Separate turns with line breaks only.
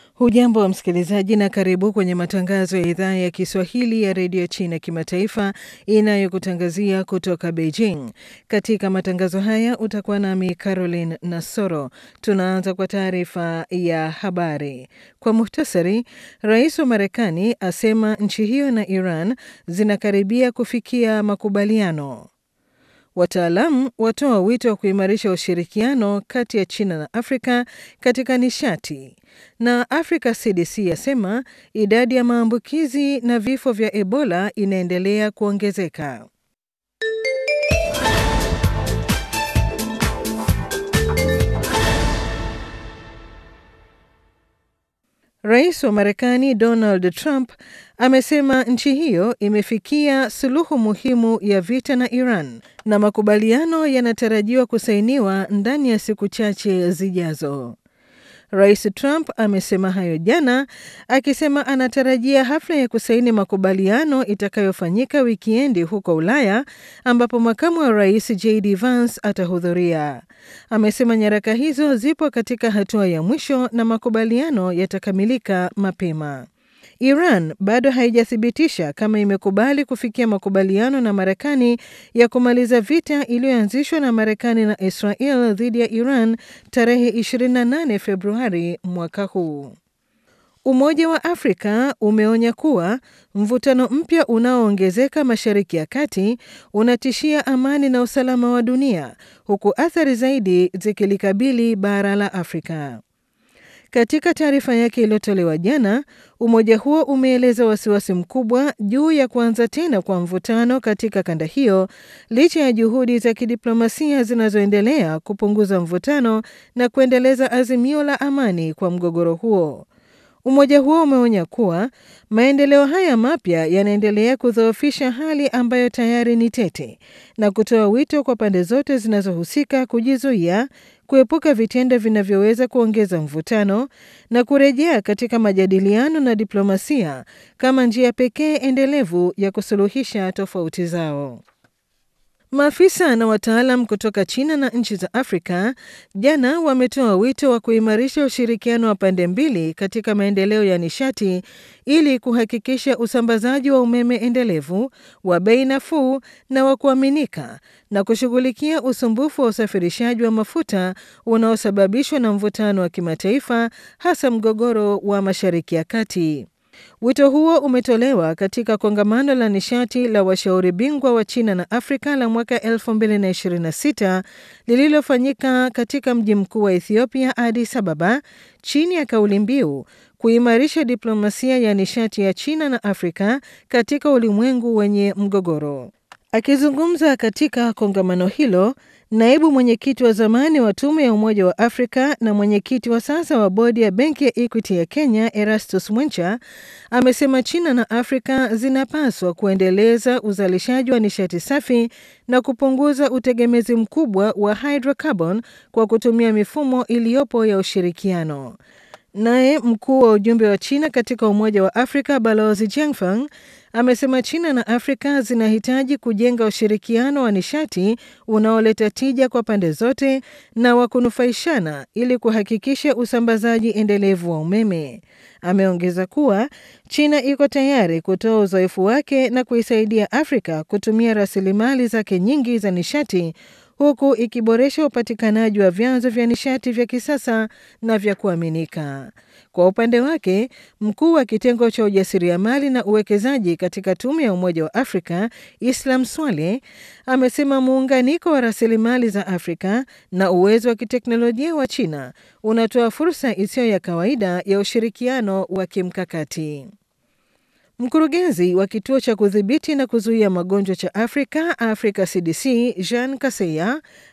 Hujambo wa msikilizaji na karibu kwenye matangazo ya idhaa ya Kiswahili ya redio China kimataifa inayokutangazia kutoka Beijing. Katika matangazo haya utakuwa nami Caroline Nasoro. Tunaanza kwa taarifa ya habari. Kwa muhtasari, rais wa Marekani asema nchi hiyo na Iran zinakaribia kufikia makubaliano. Wataalamu watoa wito wa kuimarisha ushirikiano kati ya China na Afrika katika nishati. Na Africa CDC yasema idadi ya maambukizi na vifo vya Ebola inaendelea kuongezeka. Rais wa Marekani Donald Trump amesema nchi hiyo imefikia suluhu muhimu ya vita na Iran na makubaliano yanatarajiwa kusainiwa ndani ya siku chache zijazo. Rais Trump amesema hayo jana akisema anatarajia hafla ya kusaini makubaliano itakayofanyika wikiendi huko Ulaya ambapo makamu wa rais JD Vance atahudhuria. Amesema nyaraka hizo zipo katika hatua ya mwisho na makubaliano yatakamilika mapema. Iran bado haijathibitisha kama imekubali kufikia makubaliano na Marekani ya kumaliza vita iliyoanzishwa na Marekani na Israel dhidi ya Iran tarehe 28 Februari mwaka huu. Umoja wa Afrika umeonya kuwa mvutano mpya unaoongezeka Mashariki ya Kati unatishia amani na usalama wa dunia huku athari zaidi zikilikabili bara la Afrika. Katika taarifa yake iliyotolewa jana, umoja huo umeeleza wasiwasi mkubwa juu ya kuanza tena kwa mvutano katika kanda hiyo licha ya juhudi za kidiplomasia zinazoendelea kupunguza mvutano na kuendeleza azimio la amani kwa mgogoro huo. Umoja huo umeonya kuwa maendeleo haya mapya yanaendelea kudhoofisha hali ambayo tayari ni tete na kutoa wito kwa pande zote zinazohusika kujizuia, kuepuka vitendo vinavyoweza kuongeza mvutano na kurejea katika majadiliano na diplomasia kama njia pekee endelevu ya kusuluhisha tofauti zao. Maafisa na wataalam kutoka China na nchi za Afrika jana wametoa wito wa kuimarisha ushirikiano wa pande mbili katika maendeleo ya nishati ili kuhakikisha usambazaji wa umeme endelevu wa bei nafuu na wa kuaminika na kushughulikia usumbufu wa usafirishaji wa mafuta unaosababishwa na mvutano wa kimataifa hasa mgogoro wa Mashariki ya Kati. Wito huo umetolewa katika kongamano la nishati la washauri bingwa wa China na Afrika la mwaka 2026 lililofanyika katika mji mkuu wa Ethiopia, Addis Ababa, chini ya kauli mbiu kuimarisha diplomasia ya nishati ya China na Afrika katika ulimwengu wenye mgogoro. Akizungumza katika kongamano hilo, naibu mwenyekiti wa zamani wa tume ya Umoja wa Afrika na mwenyekiti wa sasa wa bodi ya benki ya Equity ya Kenya, Erastus Mwencha, amesema China na Afrika zinapaswa kuendeleza uzalishaji wa nishati safi na kupunguza utegemezi mkubwa wa hydrocarbon kwa kutumia mifumo iliyopo ya ushirikiano. Naye mkuu wa ujumbe wa China katika Umoja wa Afrika Balozi Jiangfang amesema China na Afrika zinahitaji kujenga ushirikiano wa nishati unaoleta tija kwa pande zote na wa kunufaishana ili kuhakikisha usambazaji endelevu wa umeme. Ameongeza kuwa China iko tayari kutoa uzoefu wake na kuisaidia Afrika kutumia rasilimali zake nyingi za nishati huku ikiboresha upatikanaji wa vyanzo vya nishati vya kisasa na vya kuaminika. Kwa upande wake, mkuu wa kitengo cha ujasiriamali na uwekezaji katika tume ya Umoja wa Afrika Islam Swale amesema muunganiko wa rasilimali za Afrika na uwezo wa kiteknolojia wa China unatoa fursa isiyo ya kawaida ya ushirikiano wa kimkakati. Mkurugenzi wa kituo cha kudhibiti na kuzuia magonjwa cha Afrika, Africa CDC, Jean Kaseya